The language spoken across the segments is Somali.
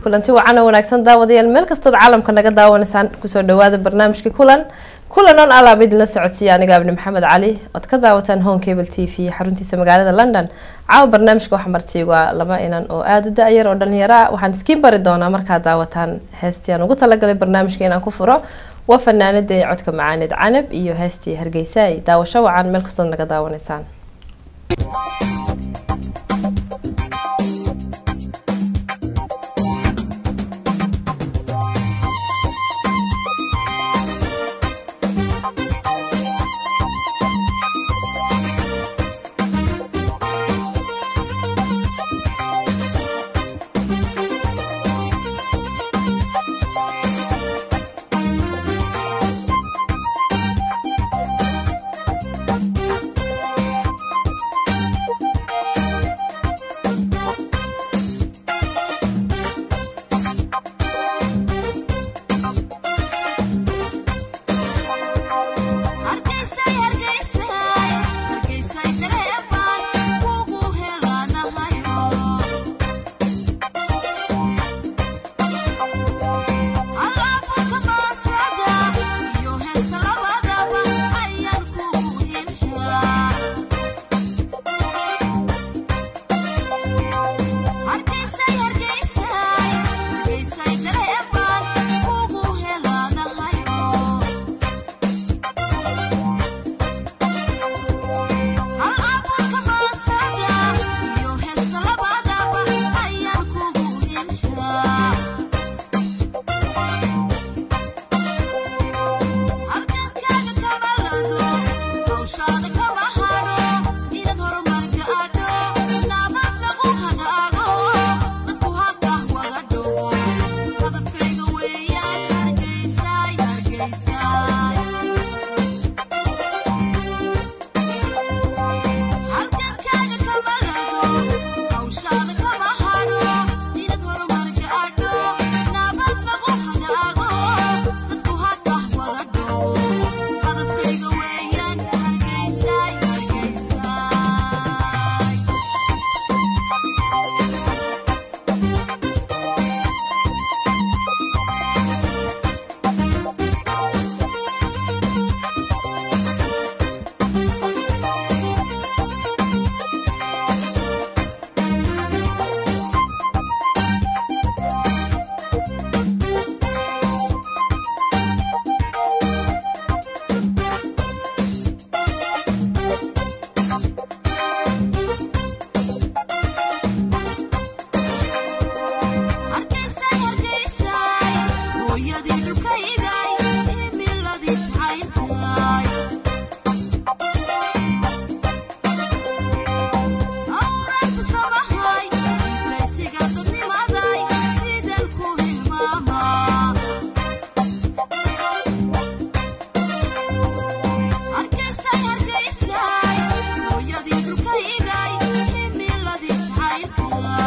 kulanti wacan oo wanaagsan daawadayaal meel kastood caalamka naga daawanaysaan kusoo dhawaada barnaamijka kulan kulan oon alaaba idinla socodsiiya aniga abni maxamed cali ood ka daawataan home cable t v xaruntiisa magaalada london caawa barnaamijka waxa martiigu ah laba inan oo aada u da-yar oo dhalinyaro ah waxaan iskiin bari doonaa markaad daawataan heestii aan ugu talagalay barnaamijka inaan ku furo waa fanaanada ee codka macaaneed canab iyo heestii hargeysa ay daawasho wacan meel kastood naga daawanaysaan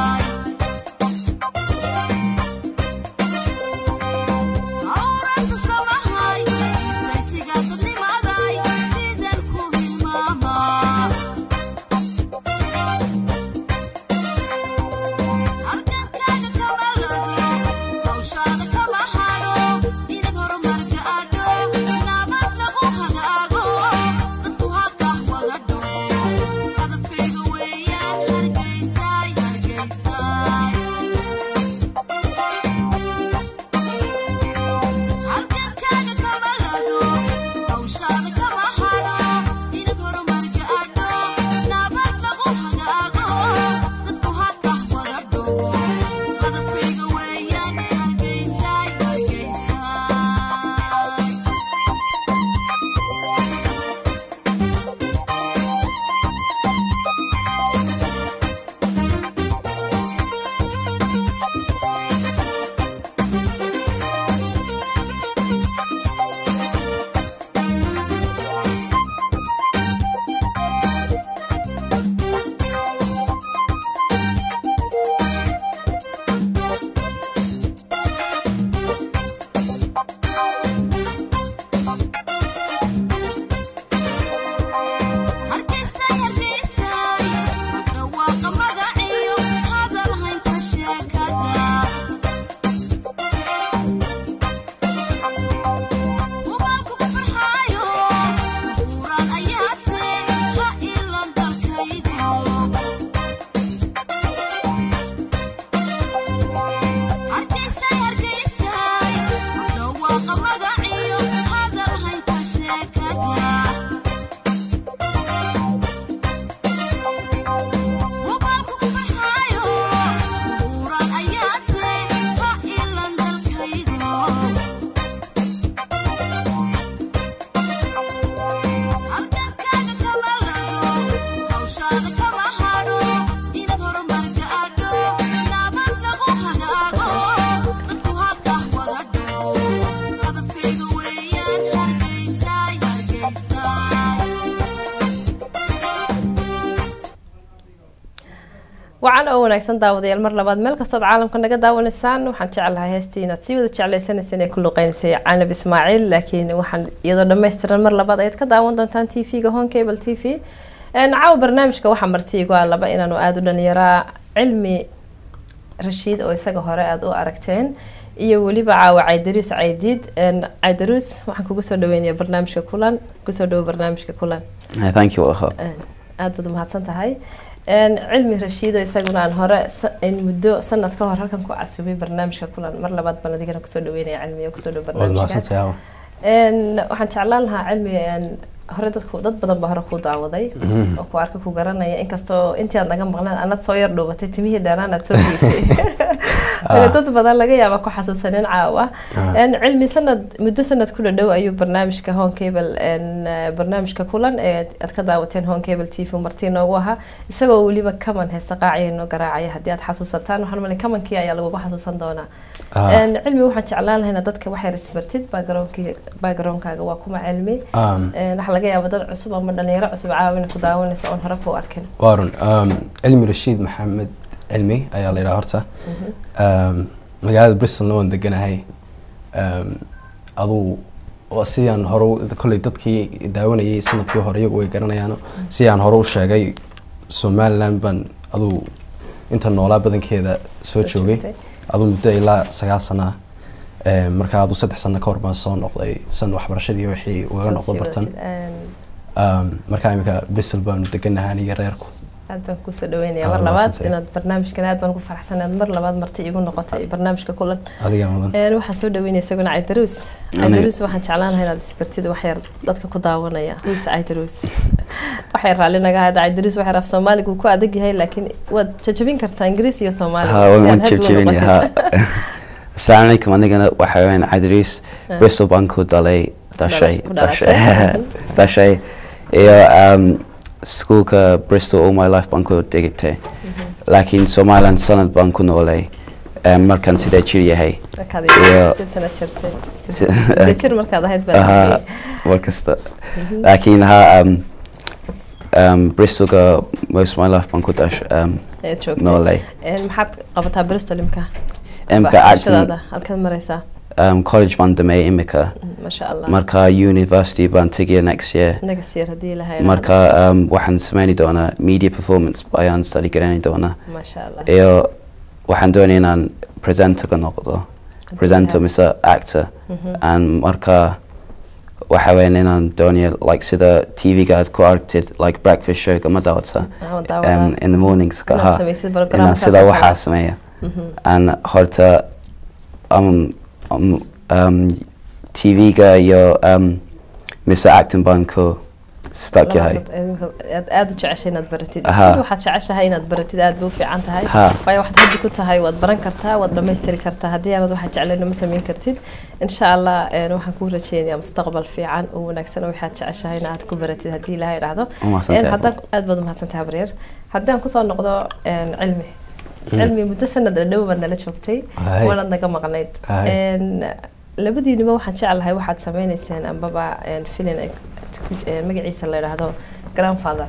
All right, wacan oo wanaagsan daawadayaal mar labaad meel kastood caalamka naga daawanaysaan waxaan jeclahay heestii inaad sii wada jeclaysanaysa inay ku luqeynaysay canab ismaaciil laakiin waxaan iyadoo dhammaystiran mar labaad ayaad ka daawan doontaan t v-ga home cable t v caawa barnaamijka waxaa marti igu ah laba inaanu aada u dhalinyaraa cilmi rashiid oo isaga hore aada u aragteen iyo weliba caawa caydaruus caydiid caydaruus waxaan kugu soo dhaweynaya barnaamijka kulan kusoo dhawo barnaamijka kulan thank you Aho. aada baad umahadsan tahay cilmi rashiido isaguna aan hore muddo sanad ka hor halkan ku casubay barnaamijka kulan mar labaad baan adigana kusoo dhaweynaya cilmiga kusoo dhawo barnaamijka waxaan jeclaan lahaa cilmi hore dadku dad badan baa hore ku daawaday oo ku arka ku garanaya inkastoo intii aad naga maqnaan anad soo yar dhuubatay timihii dheeraan aad soo dhiibtay dad badan laga yaaba ku xasuusanin caawa cilmi sanad muddo sanad ku dhadhow ayuu barnaamijka home cable barnaamijka kulan ee aad ka daawateen home cable t v martii noogu ahaa isagoo weliba kaman heesta qaacaya noo garaacaya haddii aad xasuusataan waxaan malin kamankii ayaa lagugu xasuusan doonaa cilmi waxaan jeclaan lahayn dad waxay isbartid backgroundkaaga waa kuma cilmi waxaa laga yaaba dad cusub ama dhalinyaro cusub caawina ku daawanaysa oon hore ku arkin waa run cilmi rashiid maxamed cilmi ayaa la yidhaha horta magaalada bristolna waan deganahay aduu sidaan hore kolley dadkii daawanayay sanadkii hore iyagu way garanayaan sidaan hore u sheegay somaliland baan aduu inta noolaa badankeeda soo joogay aduu muddo ilaa sagaal sana markaa aduu saddex sano ka hor baan soo noqday san waxbarashadii wixii ugaga noqdo bartan markaa imika bristol baanu deganahay aniga reerku aad baan kusoo dhaweynaya mar labaad inaad barnaamijkan aad baan ku faraxsan inaad mar labaad marti igu noqotay barnaamijka kulan adiga mudan waxaan soo dhaweynaya isaguna caydaruus caydaruus waxaan jeclaan lahaa inaad isbartid waxyar dadka ku daawanaya wis caydaruus waxay raalli naga ahayd caydaruus waxay af soomaaliga uu ku adag yahay laakiin waad jajabin kartaa ingiriis iyo soomaaliga waan jajabinaya asalaamu calaykum anigana waxa weeyaan cadriis bristol baan ku dhalay dhashay dhashay dhashay iyo iskuulka bristol all my life baan ku dhigtay laakiin somaliland sanad baan ku noolay markaan sidee jir yahay jir markaad ahayd mar kasta laakiin ha bristolka most my life baan ku dash noolay maxaad qabataa bristol imka imka acting halkaad maraysaa um, college baan dhameeyay imika masha allah marka university baan tegaya next year next year haddii ilahay marka um, waxaan sameyni doonaa media performance ayaan study garani doonaa masha allah iyo waxaan doonaya inaan presenter ka noqdo presenter mise actor and marka waxa weyan inaan doonaya like sida tv-ga aad ku aragtid like breakfast showga ma daawata um, in the mornings ka ha inaan sida waxaa sameeya and horta um, um, um, TV-ga iyo um, Mr. Acton baan ku stuck yahay aad aada u jeceshay inaad baratid waxaad jeceshahay inaad baratid aad bay u fiican tahay waayo waxaad haddi ku tahay waad baran kartaa waad dhammaystiri kartaa haddii aanad waxaad jeclayna ma samayn kartid insha allah waxaan kuu rajeynayaa mustaqbal fiican oo wanaagsan oo waxaad jeceshahay in aad ku baratid haddii ilahay dhahdo haddaan aad baad umahadsan tahay habaryar haddii aan kusoo noqdo cilmi cilmi muddo sanad dhow baad nala joogtay waanad naga maqnayd labadiinaba waxaan jeclahay waxaad sameyneyseen ambaba filin magaciisa la yidhaahdo grandfather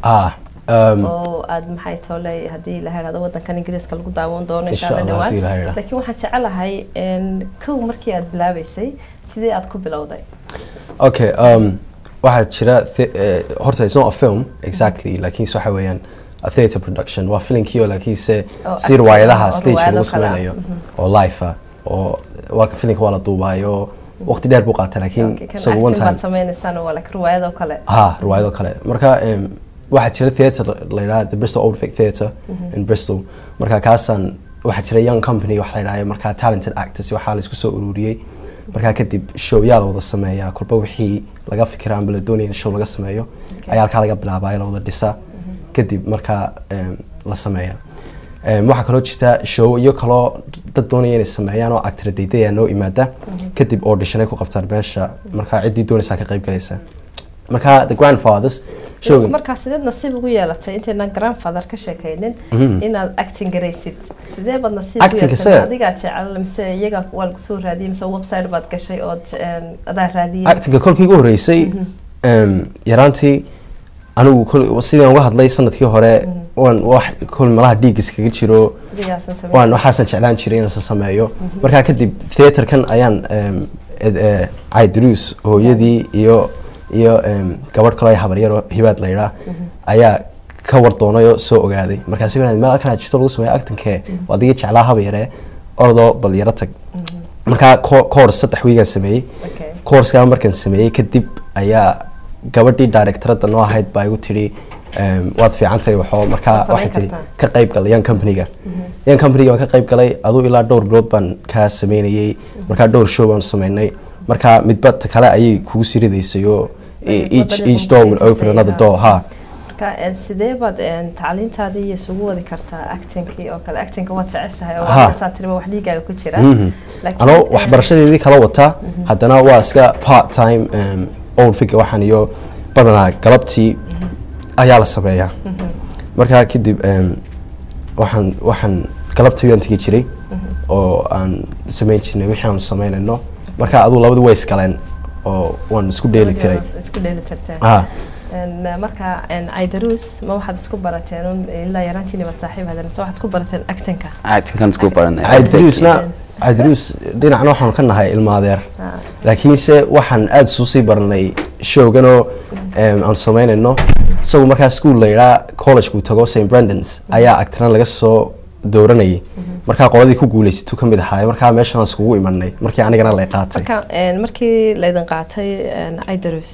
oo aad maxay tooley haddii la yidhahdo wadankan ingiriiska lagu daawan doono insha alla dhawaan laakiin waxaan jecelahay kow markii aad bilaabeysay sidee aad ku bilowday okay waxaa jira horta it's not a film exactly laakiinse waxa weeyaan a theatre production waa filinkii oo laakiinse si riwaayadaha stage lagu sameynayo oo life ah oo waa filinka waa la duubaayo waqti dheer buu qaata laakiin isagu one time sameynaysaan waa like riwaayado kale ha riwaayado kale marka waxaa jira theatre la yidhaha the Bristol Old Vic Theatre in Bristol marka kaasaan waxaa jira young company wax la yidhaha marka talented actors waxaa la isku soo ururiyey markaa kadib showyaa la wada sameeyaa kolba wixii laga fikira amba la doonaya in show laga sameeyo ayaa halkaa laga bilaabaa la wada dhisaa kadib markaa la sameeya waxaa kaloo jirta show iyo kaloo dad doonaya inay sameeyaan oo actor daydaya noo imaada kadib auditionay ku qabtaan meesha markaa ciddii doonaysaa ka qayb galaysa marka the grandfathers showgan markaa sideed nasiib ugu yeelatay intaynan grandfather ka sheekaynin inaad acting garaysid sidee baad nasiib ugu Acting-ka yeelatay sida- adigaa jecel mise iyaga waa lagu soo raadiyey mise website baad gashay ood een, adaa raadiyey actinga kolkii ugu horeysay em, yaraantii anigu kol- sidaan uga hadlay sanadkii hore waan wax kol malaha dhiig iskaga jiro Adigaasan sameyn. waan waxaasan jeclaan jiray inaan sameeyo markaa kadib theaterkan ayaan em, ed- eh, caydaruus hooyadii iyo iyo em, gabadh kaloo ay habaryaro hibaad la yidhaa ayaa ka war doonay oo soo ogaaday markaasi meel halkan jirto lagu sameeyo actinkee adiga jeclaa haba yaree ordoo bal yaro tag markaa co- course saddex wiigaan sameeyey Okay. coursekaa markaan sameeyey kadib ayaa gabadhii directorada noo ahayd baa igu tidhi em, waad fiican tahay waxoo markaa Waad samayn waxay tidhi kartaa. ka qayb galay yan companyga yan companyga waan ka qayb galay aduu ilaa dhowr bilood baan kaa sameynayey markaa dhowr show baan sameynay markaa midba ta kale ayay kugu sii ridaysay oo e- each Wadada each door will kugu open sii another tusay, door ha marka een, sidee baad een, tacliintaadii iyo isugu wadi kartaa actingkii oo kale actingka waad jeceshahay oo Ha. waadaasaa tiriba wax dhiigaaga ku jira Mhm. Laakiin, anoo een, waxbarashadeedii kala wata haddana waa iska part time em, old figure waxaan iyo badanaa galabtii ayaa la sameeyaa markaa kadib em, waxaan waxaan galabtii waan tegi jiray oo aan sameyn jirnay wixii aan sameynayno markaa aduu labadu way iskaleen oo waan isku dheeli tiray isku dheeli tirteen ha Een, marka een, caydaruus ma waxaad isku barateen un ilaa yaraantiini baad saaxiib hadeen mise waxaad isku barateen actingka actingkan isku baranay cabdiruusna cabdiruus dhinacna waxaan ka nahay ilmaadeer Ah. laakiinse waxaan aada isu sii baranay showganoo em, aan sameynayno isagu markaa school la yidhaa collegekuu tago st brandons ayaa actran laga soo dooranayay markaa qoladii ku guuleysatu ka mid ahaay markaa meeshaan iskugu imanay markii anigana lay qaatay marka een, markii laydin qaatay een, caydaruus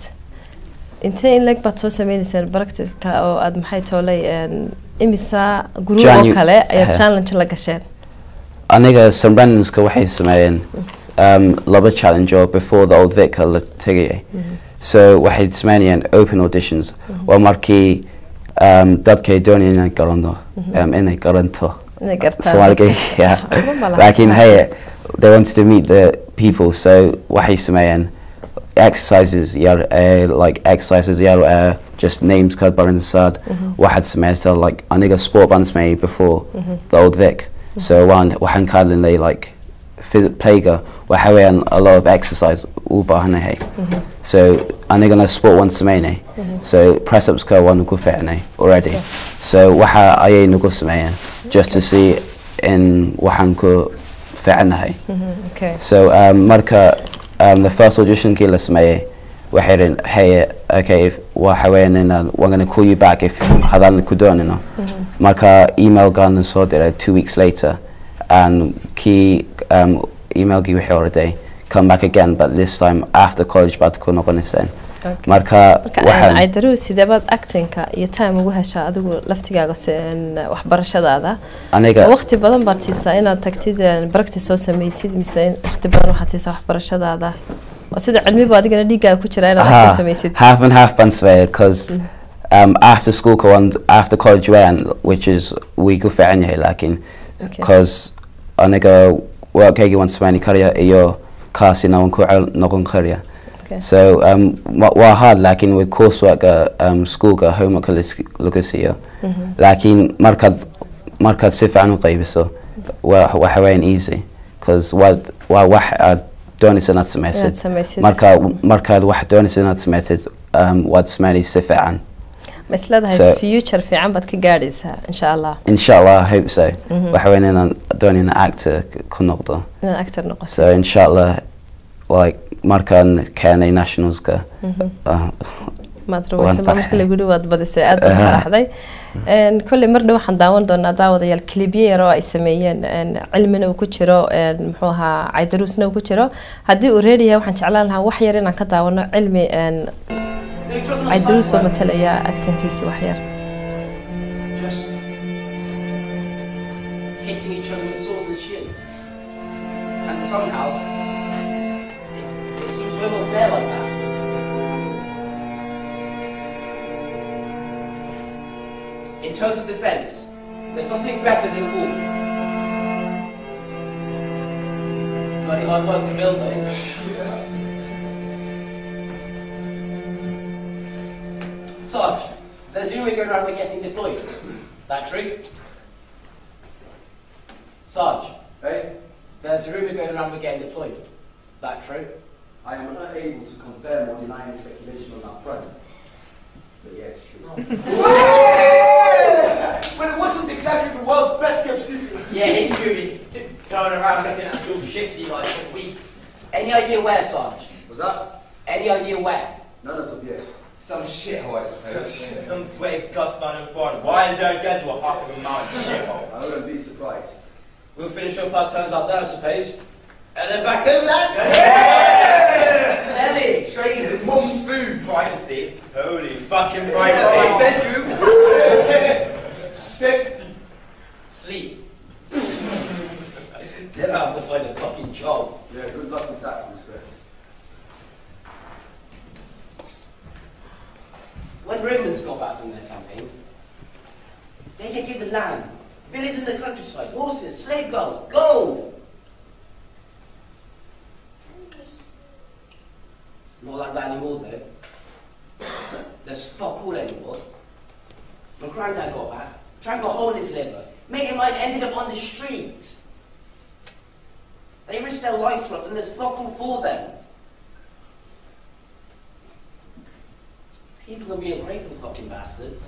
intee in leg baad soo sameynayseen practiceka oo aad maxay toolay een, imisa group oo Janu- kale ayaad Eh. challenge la gasheen aniga st brandonska waxay sameeyeen um, laba challenge oo before the old vic la tegayay so waxay sameynayeen open auditions waa markii um, dadkay doonayeen inay garanto um, inay garanto inay gartaan Soomaaliga yeah Ma malaha. laakiin hey they wanted to meet the people so waxay sameeyeen exercises yar uh, like exercises yar uh, just names ka baran saad waxaad sameysaa like aniga sport baan sameeyay before the old vic so waan waxaan ka hadlinay like phys- playga waxa weeyaan a lot of exercise u baahanahay so anigana sport waan sameynay so press upska waan ugu ficnay already so waxa ayay nagu sameeyeen just to see in waxaan ku ficnahay okay so um, marka um, the first auditionkii la sameeyey waxay idhin hey okay if waxa weeyaan inaan waan gonna call you back if hadaan ku doonino marka email gaana soo diray two weeks later and kii um, emailkii wixii oraday come back again but this time after college baad ku noqonayseen Okay. marka marka waxaan caydaruus sidee baad actingka iyo time ugu heshaa adigu laftigaaga se- een, waxbarashadaada aniga waqti badan baad siisaa inaad tagtid een, practice soo sameysid mise in waqti badan waxaad siisaa waxbarashadaada oo sida cilmiba adigana dhiiggaaga ku jira inaad acting Aha, sameysid half and half baan sameeyay because um, after school ka waan after college waan which is wii ku fiican yahay laakiin Okay. because aniga workayga waan sameyn karaya iyo kaasina waan ku cel- noqon karaya Okay. so um, wa- waa hard laakiin with coursework um, schoolka homework laga siiyo laakiin markaad markaad si fiican u qaybiso wa- waxa weeyaan easy because waa waa wax aad doonaysa inaad inaad sameysid sameysid marka markaad wax doonaysa inaad samaysid um, waad samaynay si fiican ma isleedahay so- future fiican baad ka gaadhaysaa insha allah insha allah i hope so waxa weyn inaan doonay inaan actor ku noqdo inaad actor noqoto so insha allah like markaan keenay nationalska uh, maad Waan rumaysan baa marka farxay. lagu waad badisay aad baad Aha. faraxday Een, kolley mar dhow waxaan daawan doonaa daawadayaal klibyo yar oo ay sameeyeen een, cilmina uu ku jiro een, muxuu ahaa caydaruusna uu ku jiro haddii uu reedi yahay waxaan jeclaan lahaa wax yar inaan ka daawano cilmi een, caydaruus oo matalaya actankiisi wax yar just hitting each other with swords and shields. And somehow, it, it seems way more fair like that. In terms of defense, there's nothing better than war. Bloody hard work to build, though. rumour going around we're getting deployed. That true? Sarge, Hey, there's a rumour going around we're getting deployed. That true? I am unable to confirm or deny any speculation on that front. But yeah, it's true. but it wasn't exactly the world's best kept secret. Yeah, it's true. T- turn around looking at us all shifty like for weeks. Any idea where, Sarge? Was that? Any idea where? None as of yet. Some shithole, I suppose. Some sweaty guts down in front. Why is there a desert with half of a mountain shithole? I wouldn't be surprised. We'll finish up our turns up there, I suppose. And then back home, lads! Steady, trainers. Mum's food. Privacy. Holy fucking My privacy. bedroom. Safety. Sleep. then I have to find a fucking job. Yeah, good luck with that, respect. When Romans got back from their campaigns, they get given land, villas in the countryside, horses, slave girls, gold. Not like that anymore, though. There's fuck all anymore. When Grandad got back, drank a hole in his liver, mate of mine ended up on the streets. They risked their lives for us, and there's fuck all for them. People are being ungrateful fucking bastards.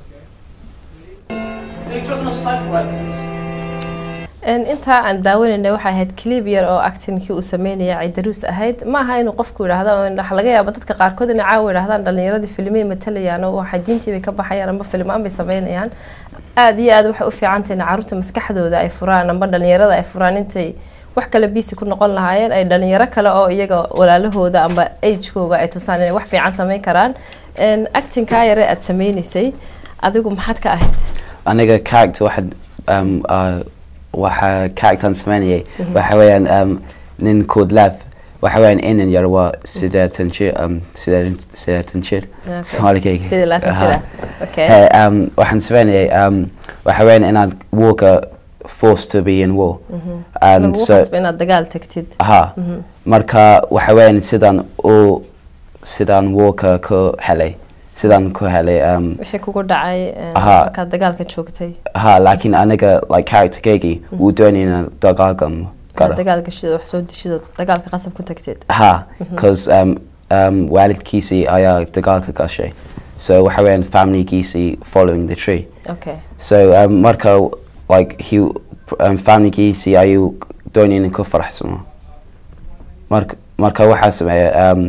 They're drugging off sniper rifles. Een, intaa aan daawanayna waxay ahayd clip yar oo actinkii uu sameynaya ciidaruus ahayd ma aha inuu qofku yidhaahdo oo waxa laga yaaba dadka qaarkood inay caawa yidhahdaan dhalinyaradii filimay matalayaan oo waxa diintii bay ka baxayaan amba filimaan bay sameynayaan aada iyo aada waxay u fiican tahay in caruurta maskaxdooda ay furaan amba dhalinyarada ay furaan intay wax kale biisi ku noqon lahaayeen ay dhalinyaro kale oo iyaga walaalahooda amba agekooga ay tusaan inay wax fiican sameyn karaan Een, actingkaa yare aada sameynaysay adigu maxaad ka ahayd aniga character waxaad um, uh, waxa character sameynayay waxa weeyaan um, nin called Lev waxa weeyaan inan yar waa sideetan jir um, sideetan sideetan jir Okay. Soomaaligayga. Sideed iyo labaatan Aha. jir ah. Okay. He, um, waxaan sameynayay um, waxa weeyaan inaad warka forced to be in war and lagu so qasba inaad dagaal tagtid ha marka waxa weeyaan sidaan u sidaan warka ku helay sidaan ku helay um, wixii kugu dhacay een, Aha. markaad dagaalka joogtay ha laakiin aniga like characterkaygii wuu doonay inaan dagaalgamo inaad galo dagaal gashid oo wax soo deshid oo dagaalka qasab ku tagtid ha because um, um, waalidkiisii ayaa dagaalka gashay so waxa weeyaan familygiisii following the tree okay so um, marka like he um, familygiisii ayuu doonay inuu ku faraxsamo marka marka waxaa sameeya um,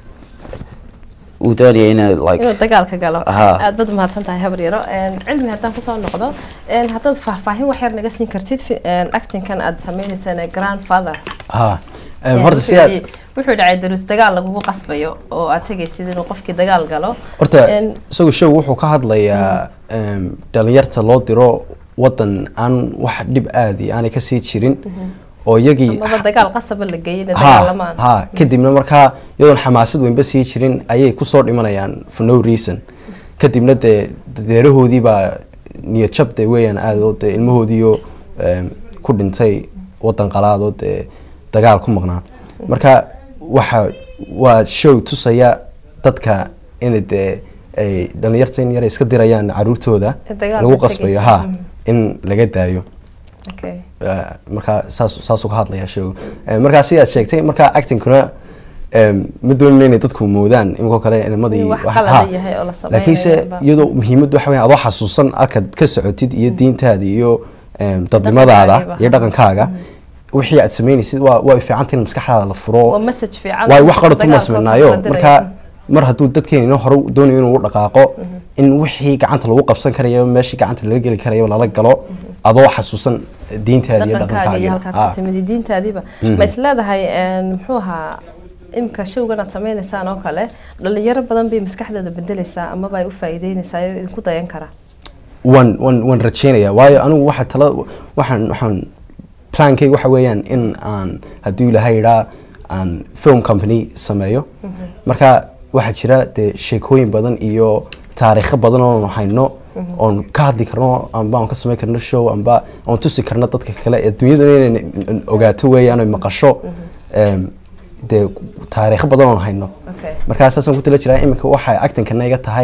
wuu doonaya inuu like inuu dagaalka galo Aha. aad baad umahadsan tahay habar yaro Een, cilmi haddaan kusoo noqdo een, haddaad faahfaahin wax yar naga siin kartid fi- een, actingkan aad sameynaysaan ee grandfather ha Een, horta wuxuu si aad yidhi- wuxuu dhacay daruus dagaal lagugu qasbayo oo aad tegaysid inuu qofkii dagaal galo horta Een, isagu show wuxuu ka hadlayaa em, dhalinyarta loo diro wadan aan wax dhib aadi aanay kasii jirin oo iyagii amaba dagaal qasaba la geeyay inay ha dagaalamaan ha kadibna markaa iyadoon xamaasad weynba sii jirin ayay kusoo dhimanayaan for no reason kadibna dee deerahoodii baa niyad jab dee weeyaan aada oo dee ilmahoodiiyo em, ku dhintay wadan qalaadoo dee dagaal ku maqnaa marka waxa waa show tusaya dadka inay dee ay dhalinyarta in yara iska dirayaan caruurtooda Ee dagaalka lagu qasbayo tegaysa. ha in laga daayo okay Eh, markaa saas saasuu ka hadlayaa show Eh, markaa sidaad sheegtay markaa actingkuna em, ma doonin inay dadku moodaan iminkoo kale nimadii Inuu wax wax- qalad ha. yahay oo la samaynayo laakiinse ba- iyadoo muhiimaddu waxa weya adoo xasuusan halkaad ka socotid iyo diintaada iyo em, dadnimadaada Dhaqankaaga. iyo dhaqankaaga wixii aad samaynaysid waa waa fiicanta in maskaxdaada la furo waa message fiican waay wax qaratu dagaalka ma sameynaayo la dirayo. marka mar hadduu dadkeena hore doonayo inuu u dhaqaaqo in wixii gacanta lagu qabsan karayo meeshii gacanta laga geli karayo lala galo adoo xasuusan diintaada iyo dhaqankaaga iyo dhaqankaaga halkaad ka timid iyo diintaadiiba ma isleedahay een, muxuu ahaa imka showgan aad sameynaysaan oo kale dhalinyaro badan bay maskaxdooda bedeleysaa amaba ay u faa'iideynaysaa oo idinku dayan kara waan waan waan rajeynaya waayo anigu waxa tala waxaan waxaan plankayga waxa weeyaan in aan hadduu ilaahay idhaa aan film company sameeyo marka waxaa jira dee sheekooyin badan iyo taariikho badan oon hayno oon ka hadli karno amba aan ka samayn karno show amba aan tusi karno dadka kale adduunyada inay ogaato weeyaan oy maqasho em, dee taariikho badan oon hayno okay markaa saasaan ku tala jiraa iminka waxay actinkana iga tahay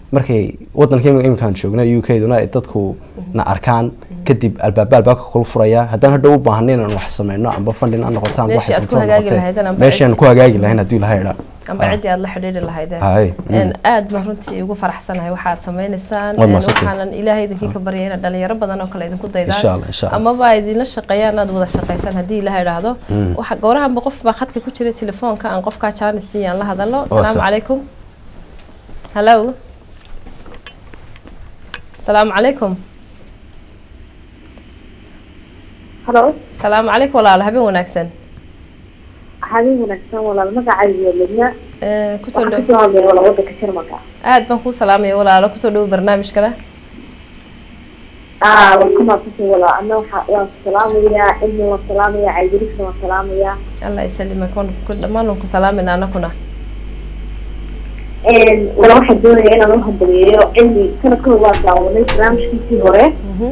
markay wadanka imika iminkaan joogna u k duna ay dadku na arkaan kadib albaaba albaabka kula furaya haddaan hadhow u baahan inaan wax sameyno amba fundin aan noqoto amba Meeshii waxay aad ku doonto ha hagaagi noqotee. lahaydeen amba meeshii aan ku hagaagi lahayn haddii ilahay idhaa amba ciddii aad la xidhiidhi lahaydeen Hay, mm. Een, aad baan runtii ugu faraxsanahay waxaad sameynaysaan Waad Een, mahadsantahay. waxaanan ilaahay idinkii ka baryay inaad dhalinyaro badan oo kale idinku Insha daydaan Allah, insha Allah. amaba ay idinla shaqeeyaan aad wada shaqaysaan haddii ilaha idhaahdo waxa goorahanba qof baa khadka ku jira telefoonka aan qofkaa jaanis siiyaan la hadalo asalaamu sax. calaykum hallo asalaamu calaykum halo asalaamu calaykum walaalo habeen wanaagsan habeen wanaagsan walaal magacayga ledna Ee, kusoo waxaan dhow kasoo hadlaya walaal wadanka jarmalka aad baan kuu salaamaya walaalo kusoo dhowo barnaamijkana ah waan ka maadsantahay walaal ana waxa waan salaamayaa cilmi waan salaamayaa caydirisna waan salaamayaa allah isalimak waan ku dhammaan waan ku salaamayna anakuna walaal waxaan doonaya inaan u hambaliyeeyo cilmi sanadkooda waa daawanay barnaamijkiisii hore Mhm.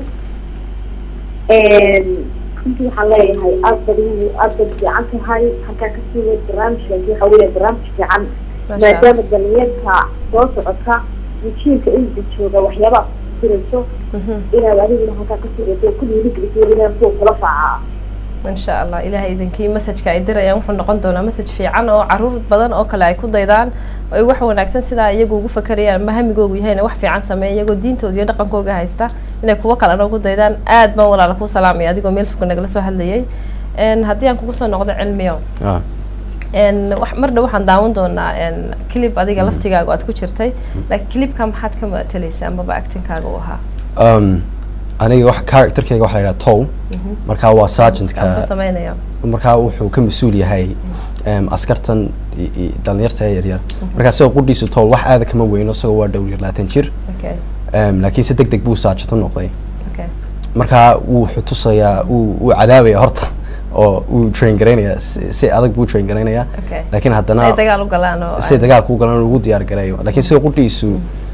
runtii waxaan leeyahay aad bad aad bad fiican tahay halkaa kasii weyd barnaamijkaasi waxa weeye barnaamij fiican Masha Allah. maadaama dhalinyarta soo socota jiilka inta jooga waxyaabaha kusirayso Mhm. inaad adiguna halkaa kasii weydo ku dhiirigeliso inaan kuwa kula faacaa insha allah ilaahay idinkii masajka ay dirayaan wuxuu noqon doonaa masaj fiican oo caruur badan oo kale ay ku daydaan oo ay wax wanaagsan sidaa iyagu ugu fakerayaan ama hamigoogu yahayna wax fiican sameeya iyagoo diintooda iyo dhaqankooga haysta inay kuwo kalena ugu daydaan aad baan walaala kuu salaamaya adigoo meel fog nagala soo hadlayay Een, haddii aan kugu soo noqdo cilmiyo Ah. Een, wax- mar dhow waxaan daawan doonaa een, clip adiga laftigaaga oo aad ku jirtay laakiin clipka maxaad ka matalaysa amaba actinkaaga u ahaa Um, aniga wax characterkayga waxaa la yidhaha toll markaa waa aan ku sergeantka sameynaya markaa wuxuu ka mas-uul yahay um, askartan i- i- dhalinyarta ee yaryar markaa isagoo qudhiisu toll wax aada kama weyno isagoo waa dhow yar labaatan jir okay um, laakiin si deg deg buu sergeant u noqday okay markaa wuu xutusayaa wuu wuu cadaabaya horta oo wuu train garaynaya si si adag buu train garaynaya Okay. laakiin si ay haddana dagaal u galaan oo si dagaalku u galan ugu diyaar gareeyo laakiin sida qudhiisu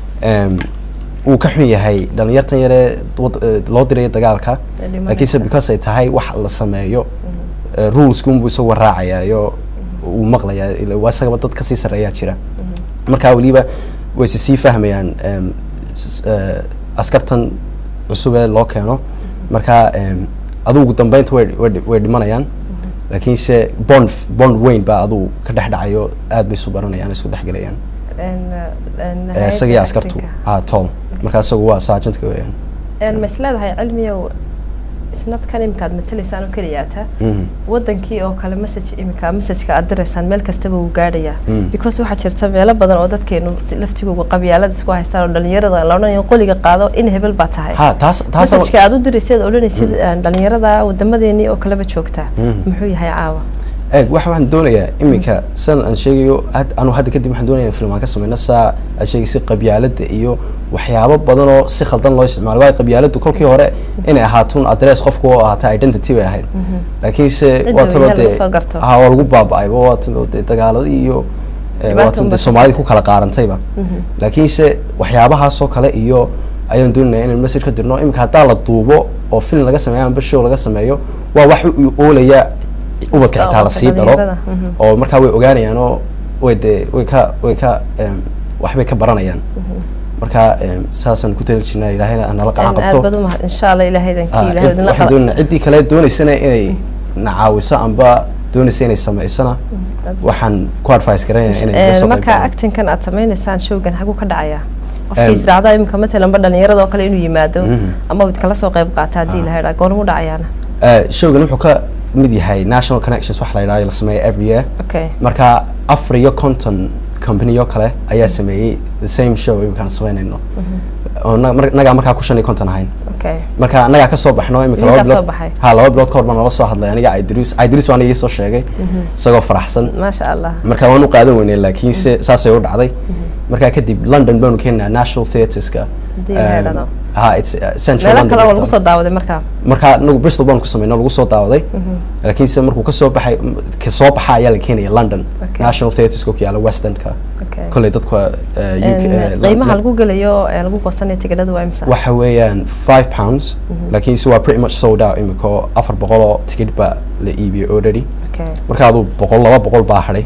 um, wuu ka xun yahay dhalinyartan yare wad- eh, loo dirayo dagaalka Ee dhimanaysa. laakiinse because ay tahay wax la sameeyo eh, ruleskunbuu isagoo raacayayo uu maqlayaa ila waa isagaba dad kasii sarreeyaa jira markaa weliba wayse sii fahmayaan em, s- eh, askartan cusub ee loo keeno markaa em, adugu ugu dambeynta way way dhi- way dhimanayaan laakiinse bond bond weyn baa adugu ka dhex dhacayo aad bay isu baranayaan isu dhexgelayaan Een, een, Eh, isaga iyo hay'adda askartu actinka. ah toll markaa isagu waa sergeantka weeyaan Een, ma isleedahay cilmiyow isnadkan imikaad matalaysaan oo keliyaata Mhm. wadankii oo kale message imika messageka aad diraysaan meel kastaba wuu gaadhayaa Mm. because waxaa jirta meelo badan oo dadkeenu si laftigooga qabyaalada isku haystaan oo dhalinyarada la odhanayo qoliga qaado in hebel baa tahay ha taas taas messageka aad u dirayseed odhanaysid een, dhalinyarada wadamadeennii oo kaleba joogta muxuu yahay caawa eeg waxa waxaan doonayaa iminka san aan sheegayo had- anu hadda kadib waxaan doonaya in film aan ka sameyno saa aad sheegaysa qabyaalada iyo waxyaabo badan oo si khaldan loo isticmaalo waayo qabyaaladu kolkii hore inay ahaatun adress qofku oo ahaata identity bay ahayd laakiinse Cidda waa tanoo weynaha dee lagu soo garto. ha waa lagu baaba-ayba waa tanoo dee dagaaladii iyo eh, Dhibaata waa tan unbaa dee ka soomaalida ku kala qaarantayba laakiinse waxyaabahaasoo kale iyo ayaan doonaya inaan message ka dirno iminka haddaa la duubo oo film laga sameeyo amba show laga sameeyo waa wax u oolaya ubadka xitaa la sii dhalo Dhalinyarada, mhm. oo markaa way ogaanayaan oo way dee way ka way ka em, waxbay ka baranayaan marka em, saasaan ku tali jirnaa ilaahayna ha nala qacan Een, aad qabto baad umahad insha allah ilaahay Ah, idankii ilaahay cid- idinla waxaan qaba doonaa ciddii kale doonaysana inay na caawiso amba doonaysa inay sameysana waxaan ku advice garanayaa inay Een, iga soo qayb marka galaan. actinkan aad sameynaysaan showgan xaguu ka dhacayaa qofkii Em, israacda imika matalan ba dhalinyarada oo kale inuu yimaado Mhm. ama uu kala soo qayb qaata haddii la hedhaa goormuu dhacayaana Eh, showgan wuxuu ka mid yahay national connections wax la yidhahdo la sameeyo every year okay marka afar iyo konton company oo kale ayaa sameeyey the same show imkaan sameynayno oo na- mar- nagaa markaa ku shan iyo konton ahayn okay marka annagaa ka soo baxno imika Idinkaa laba soo bilood baxay? ha laba bilood ka hor baa nala soo hadlay aniga idris idris waan igii soo sheegay isagoo faraxsan maasha allah marka waan u qaadan weynay laakiinse saasay u dhacday marka kadib london baanu keenaa national theatreska Haddii la yidhaahdo. ha it's uh, central meelo london kale oo bay lagu tahay. soo daawaday markaa marka anagu bristol baanu ku sameynay lagu soo daawaday laakiinse markuu ka soo baxay ka soo baxa ayaa la keenaya london Okay. national theatreska ku yaala west endka okay kolley dadka eh, UK Een, eh, qiimaha la- lagu gelayo ee lagu goosanayo tigidhadu waa imisa waxa weeyaan five pounds laakiinse waa pretty much sold out imika oo afar boqol oo tigidh baa la iibiyey already okay marka aduu boqol laba boqol baa hadhay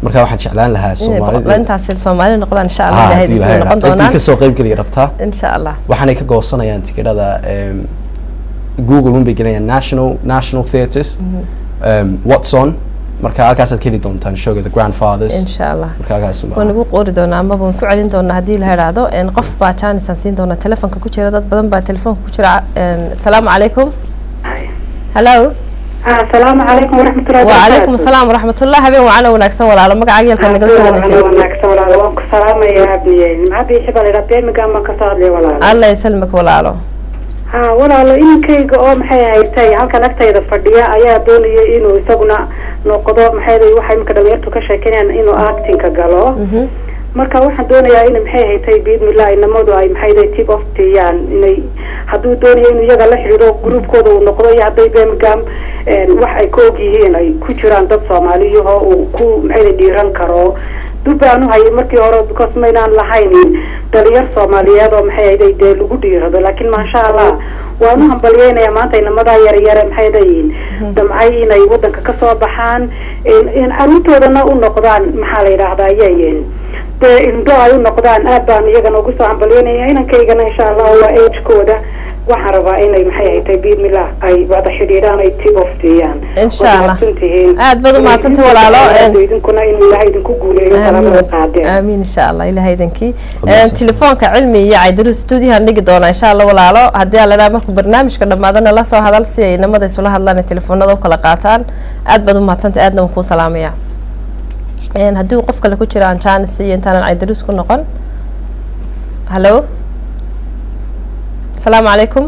marka waxaan jeclaan lahaa inay boqol- soomaalida intaasi soomaali noqdaan insha allah Ah, ilahay haddii idin Ilaahay noqon raaco. Intii doonaan kasoo qayb geliya rabtaa insha allah waxaanay ka goosanayaan tikidhada em, google un bay gelinayaan national national theatres um, what's on marka halkaasaad ka heli doontaan showga the grandfathers insha allah marka halkaas waan ugu qoori doonaa ama waan ku celin doonaa haddii la idhaahdo een, qof baa jaanis aan siin doonaa telefonka ku jira dad badan baa telefonka ku jira een, asalaamu calaykum hallo asalaamu calaykum waraxmatullahi wacalaykum asalaam waraxmatullah habeen wacana wanaagsan walaalo magaca yeelka nagala soo hadlaysay wanaagsan walaalo waan ku salaamayaa biye maxaa biishi baa laydhaa beemiga ama kasoo hadlaya walaalo alla ysalmik walaalo ha walaalo inankayga oo maxay haytay halkan agtayda fadhiya ayaa doonaya inuu isaguna noqdo maxay waxay imika dhalinyartu ka sheekeynayaan inuu actingka galo marka waxaan doonayaa in maxay haytay biidmillah inamadu ay maxay tip of tiyaan inay hadduu doonayo inuu iyaga la xidhiidho gruubkooda uu noqdo iyo hadday birmingham wax ay ka og yihiin ay ku jiraan dad soomaaliyaho uu ku maxay dhiiran karo dub baanu hayay markii hore because maynaan lahayn dhalinyar soomaaliyeed oo maxay ahayd dee lagu dhiirado laakiin maasha allah waanu hambalyeynaya maanta inamadaa yaryare maxay dayiin damcay inay wadanka kasoo baxaan in caruurtoodana u noqdaan maxaa la yidhaahdaa yayen dee indho ay u noqdaan aad baan iyagana ugu soo hambalyeynaya inankaygana insha allah waa agekooda waxaan rabaa inay maxay haytay biidmillah ay wada xidhiidhaan ay tip of siiyaan Insha Allah. tihiin Aad baad u mahadsantahay walaalo. idinkuna inuu ilaahay idinku guuleeyo talabada qaadeen aamiin insha allah ilahay idankii telefoonka cilmi iyo caydaru stuudiyahan dhigi doona insha allah walaalo haddii aan ladhaha markuu barnaamijka dhammaadana la soo hadal si ay inamada isula hadlaan ay telefoonada u kala qaataan aad baad u mahadsantahay aadna waan kuu salaamaya Een, haddii uu qof kale ku jiro aan jaanis iyo intaanan caydarus ku noqon hallo asalaamu calaykum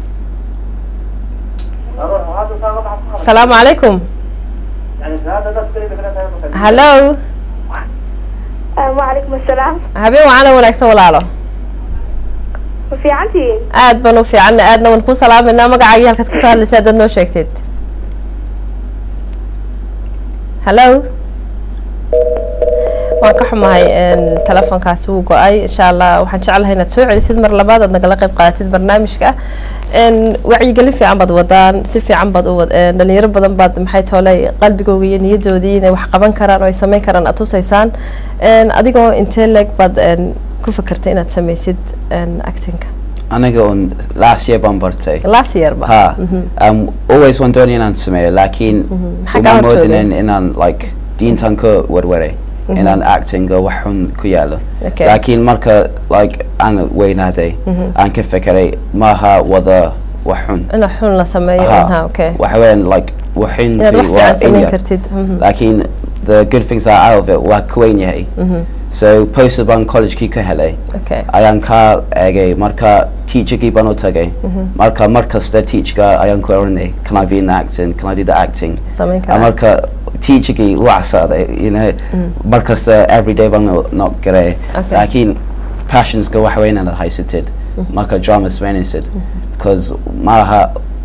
asalaamu calaykum hallo وعليكم السلام habeen wacana wanaagsan walaalo وفي عندي aad baan u fiicanna aadna waan kuu salaamayna magacaagii halkaad kasoo hadlaysa haddaad noo sheegteed hallo waan ka xumahay een, telefoonkaasi wuu go-ay insha allah waxaan jeclahay inaad soo celisid mar labaad aad nagala qayb qaadatid barnaamijka een, wacyigelin fiican baad wadaan si fiican baad u wad een, dhalinyaro badan baad maxay toolay qalbigooga iyo niyadoodii inay wax qaban karaan oo ay sameyn karaan aad tusaysaan een, adigoo intee leeg baad een, ku fakertay inaad sameysid een, actingka aniga un last year baan bartay last year ba ha um, always waan doonaya inaan sameeyo laakiin Maxaa uma kaa moodin hortooday? inaan like diintan ka warwaray inaan actinga wax xun ku yaalo Okay. laakiin marka like aan weynaaday aan ka fekeray maaha wada wax xun inaad xun la sameeyo Ha, ha okay waxa weeyaan like inaad waxintii wax waa fiican sameyn inya kartid Mhm. laakiin the good things are out of it waa ka weyn yahay so poster baan collegekii ka helay okay ayaan ka eegay marka teacherkii baan u tagay marka mar kasta teacherka ayaan ku oranay can I be in the acting can I do the acting sameyn Ah, karaa marka teacherkii waa saaday you know mar kasta everyday baan not garay Okay. laakiin passionska wax weyn inaad haysatid marka drama samaynaysid because maaha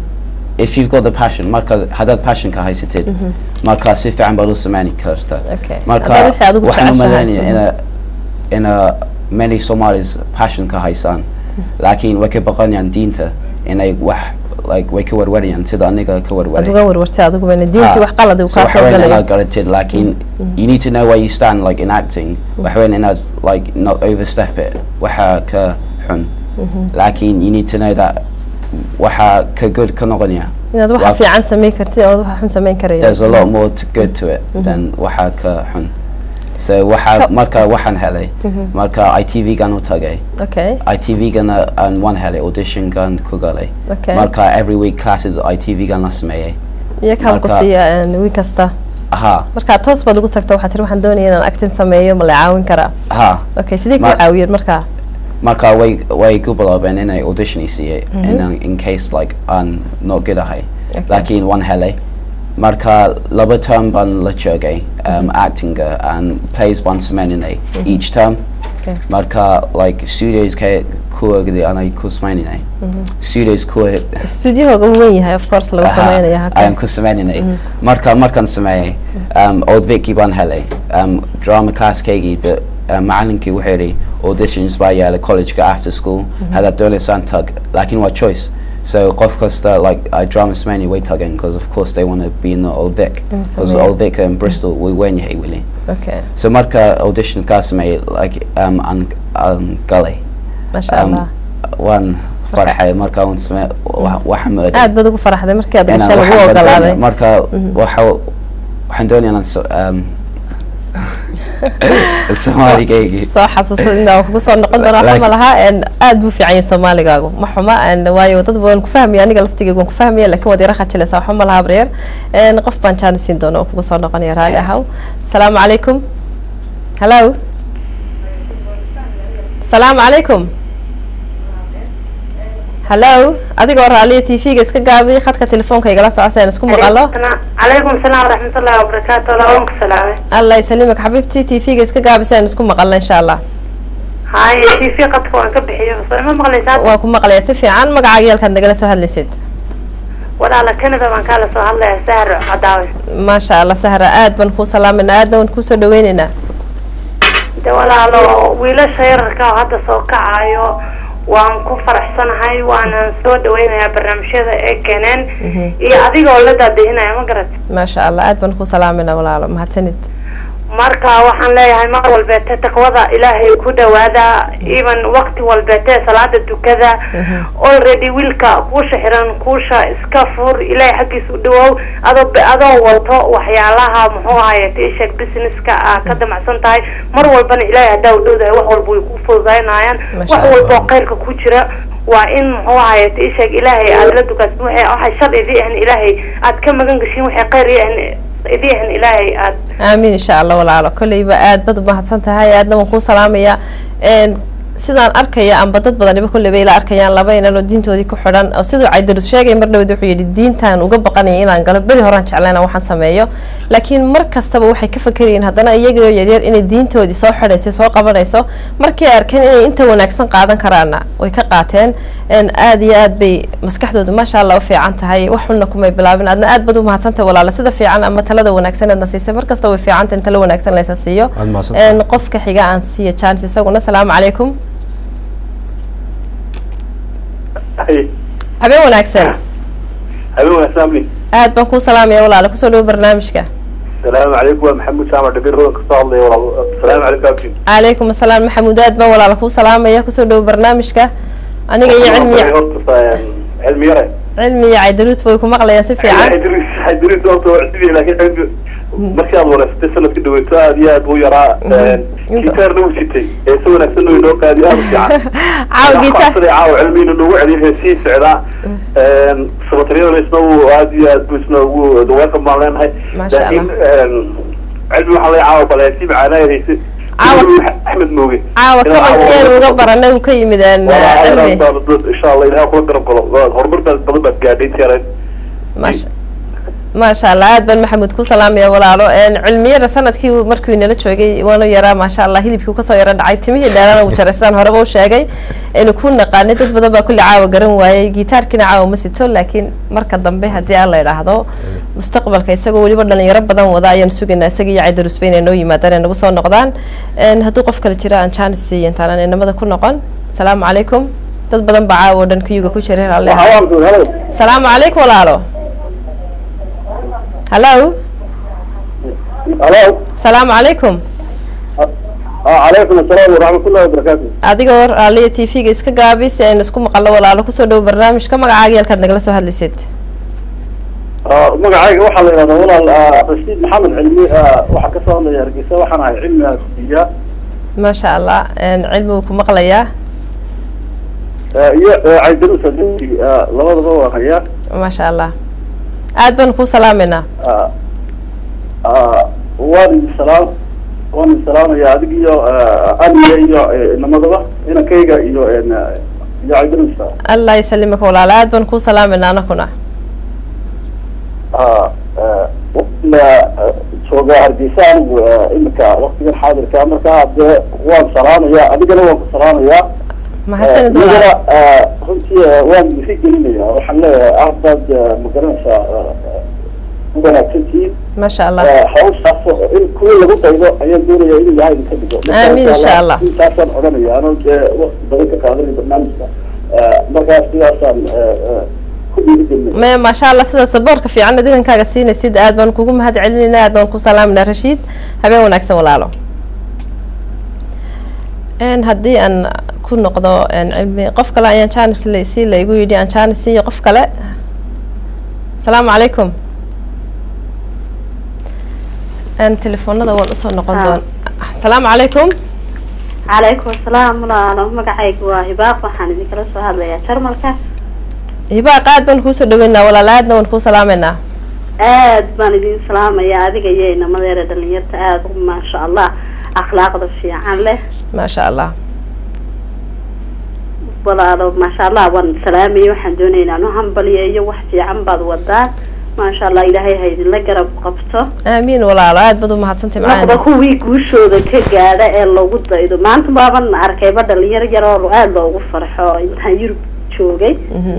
if you've got the passion marka haddaad passionka haysatid marka si fiican baad u samayn karta Okay. marka Haddaad wixii adigu waxaan u jeceshahay. malaynaya ina ina many Somalis passionka haysaan laakiin way ka baqanayaan diinta inay wax like way ka warwarayaan sida aniga ka aad warwaray uga warwartay adiguba diintii wax qalad uu so kaa waxa soo weyn galayo inaad garatid laakiin you need to know where you stand like in acting waxa weyn inaad like not overstep it waxa ka xun laakiin you need to know that waxa ka good ka noqonaya inaad waxa waa- fiican sameyn kartid oo waxa xun sameyn karayo there's a lot more to good to it than waxa ka xun so waxa Ka- marka waxaan helay marka ITV gan u tagay okay ITV gana aan waan helay audition gan ku galay Okay. marka every week classes ITV gan la sameeyay iyo kaan ku Marka- siiya een, wiil kasta aha marka toos baad ugu tagta waxaad tiri waxaan doonaya inaan acting sameeyo ma la caawin karaa aha okay sidee ku Ma- caawiyeen marka marka way way ku bilaabeen inay audition i siiyey in, in case like aan not good ahay Okay. laakiin waan helay marka laba term baan la joogay um, actinga and plays baan samaynanay each term Okay. marka like studios ka kuwagdi anay ku samaynanay studios kuwa stuudiyahooga uu weyn yahay of course lagu sameynaya ayaan halkan ku sameyninay marka markaan sameeyey um, old vicky baan helay um, drama classkaygii de uh, macalinkii wuxuu yidhi auditions baa yaala collegeka after school haddaad doonaysaan tag laakiin waa choice So qof kasta like I drama Smaney way tugging because of course they want to be in the Old Vic Mm, because Sameeya. Old Vic in Bristol we weyn yahay wili. okay So marka audition ka sameeyay like um an an galay. maasha allah waan farxay marka waan samee waxaan mooday aad baad ugu faraxday markii aad inaan gashay lagu waxaan ogolaaday badalay. marka waxa waxaan doonayaa inaan so- um, Soomaaligaygii soo xasuuso inaa kugu soo noqon doona waxba ma Like- laha een, aad buu fiican yahay soomaaligaagu ma xuma een, waayo dad waan ku fahmaya aniga laftigeyga waan ku fahmaya laakiin waad yara khajilaysaa waxba ma laha baryar Een, qof baan jaanis siin doona oo kugu soo noqonaya raali ahaw asalaamu calaykum hallo asalaamu calaykum hallo adigoo raaliya t v-ga iska gaabi khadka telefoonka igala socoseen isku maqalo calaykum salaam waraxmatullahi wabarakaatu labanku salaame allah ysalimik xabiibti t v-ga iska gaabiseen isku maqalno insha allah haye t v qadka waan ka bixiyo soo ma maqlaysaa waan ku maqlaya si fiican magacaaga yalkaad nagala soo hadlaysid walaala canada baan kaala soo hadlaya sahar cadaawe maasha allah sahra aad baan kuu salaamayna aadna waan kuusoo dhaweyneynaa de walaalo wiilasha yararka oo hadda soo kacayo waan ku faraxsanahay waanan soo dhaweynayaa barnaamijyada ay keeneen iyo adiga oo la daadihinaya ma garat maasha allah aad baan kuu salaamayna walaalo mahadsanid marka waxaan leeyahay mar walbeete taqwada ilaahay ku dhawaada even waqti walbeete salaada tukada already wiilka kuusha xiran kuusha iska fur ilaahay xaggiisa u dhawow adoo adoo wato waxyaalaha muxuu ahaye t-shirt businesska aa ka damacsan tahay mar walbana ilaahay haddaa u dhowdahay wax walba way ku fududaynayaan Masha wax walba oo khayrka ku jira waa in muxuu ahaye t-shirt ilaahay aad la dukasid waxay waxay shar idii ahan ilaahay aad ka magan gashin waxay khayr iyahan idii ahan ilaahay aad aamiin insha allah walaalo kolleyba aad bad umahadsan tahay aadna waan kuu salaamayaa Een, sidaan arkaya amba dad badaniba kolleyba ila arkayaan laba inan oo diintoodii ku xidhan oo siduu caydarus sheegay mar dhawed wuxuu yidhi diintaan uga baqanaya inaan galo beri horaan jeclayna waxaan sameeyo laakiin mar kastaba waxay ka fakerayeen haddana iyagoo yaryar inay diintoodii soo xidhayso soo qabanayso markii ay arkeen inay inta wanaagsan qaadan karaana way ka qaateen Een, aad iyo aad bay maskaxdoodu maasha allah u fiican tahay wax xunna kumay bilaabin aadna aad bad u mahadsantahay walaalo sida fiican ama talada wanaagsan aadna siisay mar kasta way fiicanta in talo wanaagsan laysa siiyo Aad mahadsantahay. Een, qofka xiga aan siiya chance isaguna asalaamu calaykum habeen wanaagsan habeen wanaagsan aad baan kuu salaamaya walaalo kusoo dhawo barnaamijka salaamu calaykum waa maxamuud jaamac dhabir rodan kasoo hadlaya walaal salaamu calaykum abdi calaykum asalaam maxamuud aad baan walaalo kuu salaamaya kusoo dhawo barnaamijka aniga iyo cilmi horta cilmi yare cilmi iyo caydaruus bay ku maqlayaan si fiican idris idris horta waa cusub laakiin cilmi markii aad wareysatay sanadka dhaweyto aad iyo aad buu yaraa gitaarna uu sitay ee si wanaagsan uu inoo qaadi aad u fiican caawa gitaar caawa cilmiina noogu celiyo heesii socdaa sabatariyadana isna uu aad iyo aad buu isna ugu welcome baan leenahay Masha Allah. laakiin cilmi waxaa laga caawa bal heesii macaanaa heysay Caawa- axmed mooge caawa kabankeenu uga baranay uu ka yimid een, cilmi insha allah ilaha kula garab galo horumar baad badan baad gaadhay intii yarayd maasha maasha allah aad baan maxamuud ku salaamaya walaalo Een, cilmiyada sanadkii uu- markii uu nala joogay waanu yaraa maasha allah hilibkii uu kasoo yara dhacay timihii dheerana uu jaray sidaan horeba u sheegay inuu ku naqaanay dad badan baa kulli caawa garan waayey gitaarkiina caawa ma sito laakiin marka dambe haddii aan la idhaahdo mustaqbalka isagoo weliba dhalinyaro badan wada ayaan sugaynaa isaga iyo caydarusba inay noo yimaadaan ay nagu soo noqdaan Een, hadduu qof kale jira aan jaanis siiyo intaanaan inamada ku noqon asalaamu calaykum dad badan baa caawa oo dhan kuyuga ku jiray raalli ahaa. asalaamu calaykum walaalo hallo halo asalaamu calaykum calaykum asalaam waraxmatullahi wabarakaatu adigoo raaliya t v-ga iska gaabi si aynu isku maqalno walaalo kusoo dhawo barnaamijka magacaaga yalkaad nagala soo hadlaysid magacayga waxaa la yidhahdaa walaal rashiid maxamed cilmi waxaa kasoo hadlaya hargeysa waxaan ahay cilmi aasiya maasha allah Een, cilmi wuu ku maqlayaa iyo caydarus adinti labadaba waa hayaa maasha allah aad baan kuu salaameynaa waan idin salaam waan idin salaamaya adig iyo aniga iyo inamadaba inankayga iyo iyo caydarusa allah ysalimaka walaalo aad baan kuu salaameynaa anakuna la joogaa hargeysa anigu imika waktigan xaadirka markaa dee waan salaamaya adigana waan ku salaamayaa mahadsanid walaalo iyagana runtii waan isi gelinaya waxaan leeyahay aad baad magaranaysaa u wanaagsantihiin maasha allah hawshaas in kuwa lagu daydo ayaan doonaya inuu yahay idinka dhigo Aamin, insha Allah. intaasaan odhanaya anoo dee waqti badan ka qaadanay barnaamijka markaas sidaasaan ku dhiirigelina maya maasha allah sida saboorka fiican idinkaaga siinaysid aad baan kugu mahad celinayna aad baan ku salaaminaa rashiid habeen wanaagsan walaalo n haddii aan ku noqdo n cilmi qof kale ayaan janis la si la igu yidhi aan janis siiyo qof kale asalaamu calaykum n telefoonada waan usoo noqon Ah. doon asalaamu calaykum calaykum asalaam walaalo magacaygu waa hibaaq waxaan idinkala soo hadlayaa jarmalka hibaaq aad baan kuusoo dhaweynaa walaal aadna waan kuu salaameynaa aad baan idin salaamayaa adiga iyo inamadeera dhalinyarta aada u maasha allah akhlaaqda fiican leh maasha allah walaalo maasha allah waan salaamaya waxaan doonaya inaan u hambaliyeeyo wax fiican baad wadaan maasha allah ilaahay ha idinla garab qabto aamiin walaalo aad baad u mahadsantay noqda macaan kuwii guushooda ka gaadha ee lagu daydo maanta baaban arkayba dhalinyaro yar oo aada loogu farxo intaan yurub joogay Mhm.